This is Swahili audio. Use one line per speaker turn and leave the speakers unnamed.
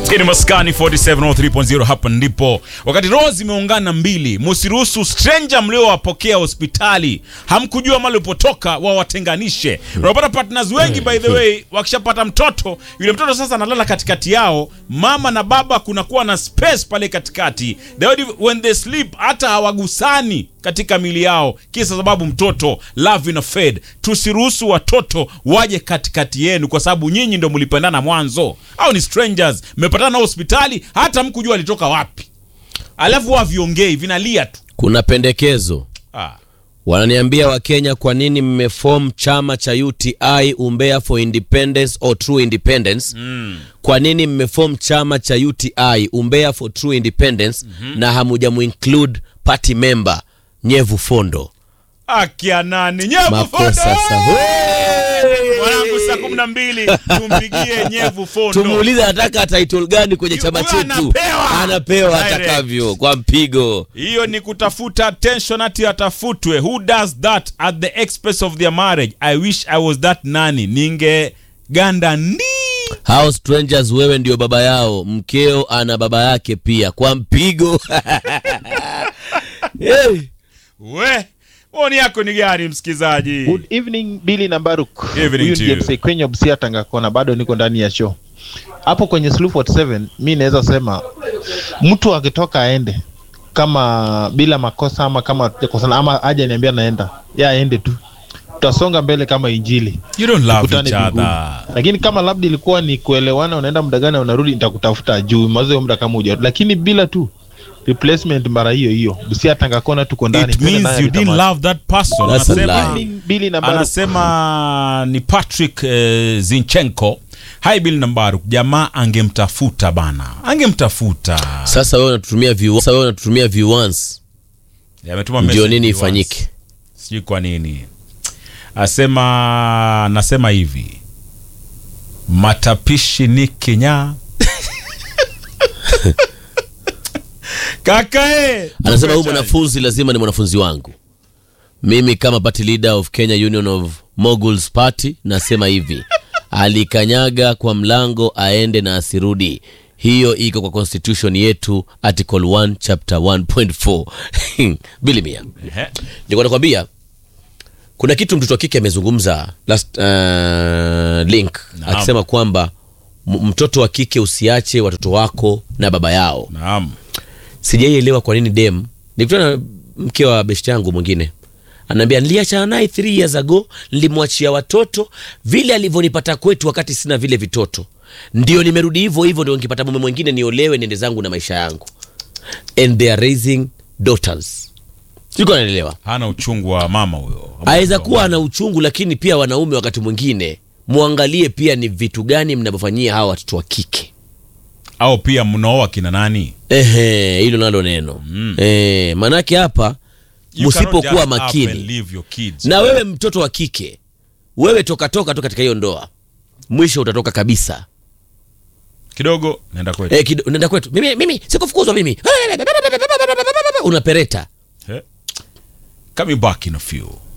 Hii ni Maskani 4703.0 hapa ndipo. Wakati roho zimeungana mbili, musiruhusu stranger mliowapokea hospitali, hamkujua mali upotoka, wawatenganishe. Unapata partners wengi by the way, wakishapata mtoto, yule mtoto sasa analala katikati yao, mama na baba, kunakuwa na space pale katikati. They already, when they sleep hata hawagusani katika mili yao, kisa sababu mtoto love ina fade. Tusiruhusu watoto waje katikati yenu, kwa sababu nyinyi ndo mlipendana mwanzo, au ni strangers mmepatana hospitali, hata mkujua alitoka wapi, alafu waviongei vinalia tu.
Kuna pendekezo
Ah.
wananiambia Wakenya, kwa nini mmefom chama cha UTI Umbea for Independence or True Independence? Kwa nini mmefom chama cha UTI Umbea for True Independence na hamujamuinclude party member Nyevu Fondo?
Akia nani nyevu
Makosa
Fondo!
sa-
Mwanangu, saa kumi na mbili tumpigie nyevu Fondo.
Tumuulize anataka title gani kwenye chama
Huyo
chetu,
anapewa.
anapewa
Direct.
atakavyo kwa mpigo.
hiyo ni kutafuta attention ati atafutwe who does that at the expense of their marriage i wish i was that nani ningeganda ndi
Hao strangers, wewe ndio baba yao, mkeo ana baba yake pia kwa mpigo. hey.
we oni yako ni gani msikizaji
Good evening Billy na Baruk.
Evening
Huyu
to
ndiye
you.
msee kwenye Busia Tanga Kona, bado niko ndani ya show. Hapo kwenye Sloop 47 mi naweza sema mtu akitoka aende kama bila makosa ama kama hatujakosana ama aje niambia naenda. Ya aende tu. Tutasonga mbele kama injili.
you don't love
Tukutane
each
mbinguni.
other
Lakini kama labda ilikuwa ni kuelewana, unaenda muda gani unarudi, nitakutafuta juu mazo muda kama huja. Lakini bila tu replacement mara hiyo hiyo. Busia Tanga Kona tuko ndani.
it
Twende
means
naye
you didn't
nitamani.
love that person
That's a
anasema,
lie.
Evening, Billy na Baruk.
anasema ni patrick eh, zinchenko hai bill nambaru jamaa angemtafuta bana angemtafuta
Sasa wewe unatutumia view, sasa wewe unatutumia view once,
Ametuma
ndio
message
nini
once.
ifanyike?
sijui kwa nini asema nasema hivi matapishi ni kinya kakae
Anasema huyu mwanafunzi lazima ni mwanafunzi wangu. Mimi kama party leader of Kenya Union of Moguls Party nasema hivi, alikanyaga kwa mlango aende na asirudi. Hiyo iko kwa constitution yetu article 1 chapter 1.4 bili mia.
Ehe.
Nilikuwa nakwambia kuna kitu mtoto wa kike amezungumza last uh, link
Naam.
akisema kwamba m- mtoto wa kike usiache watoto wako na baba yao.
naam
Sijaielewa kwa nini dem. Nikutana na mke wa beshte yangu mwingine anaambia, niliachana naye 3 years ago, nilimwachia watoto vile alivyonipata kwetu wakati sina vile vitoto, ndio nimerudi hivyo hivyo, ndio nikipata mume mwingine niolewe, niende zangu na maisha yangu, and they are raising daughters. Siko naelewa
hana uchungu wa mama huyo
aweza kuwa ana uchungu, lakini pia wanaume wakati mwingine muangalie pia ni vitu gani mnavyofanyia hawa watoto wa kike.
au pia mnaoa kina nani
Ehe, hilo nalo neno
Mm.
eh, manake hapa
You cannot
msipokuwa
just up and
makini
leave your kids.
na wewe mtoto wa kike, wewe toka toka tu katika hiyo ndoa, mwisho utatoka kabisa.
kidogo naenda kwetu
Eh, kido- unaenda kwetu, mimi mimi sikufukuzwa mimi, unapereta
Eh? coming back in a few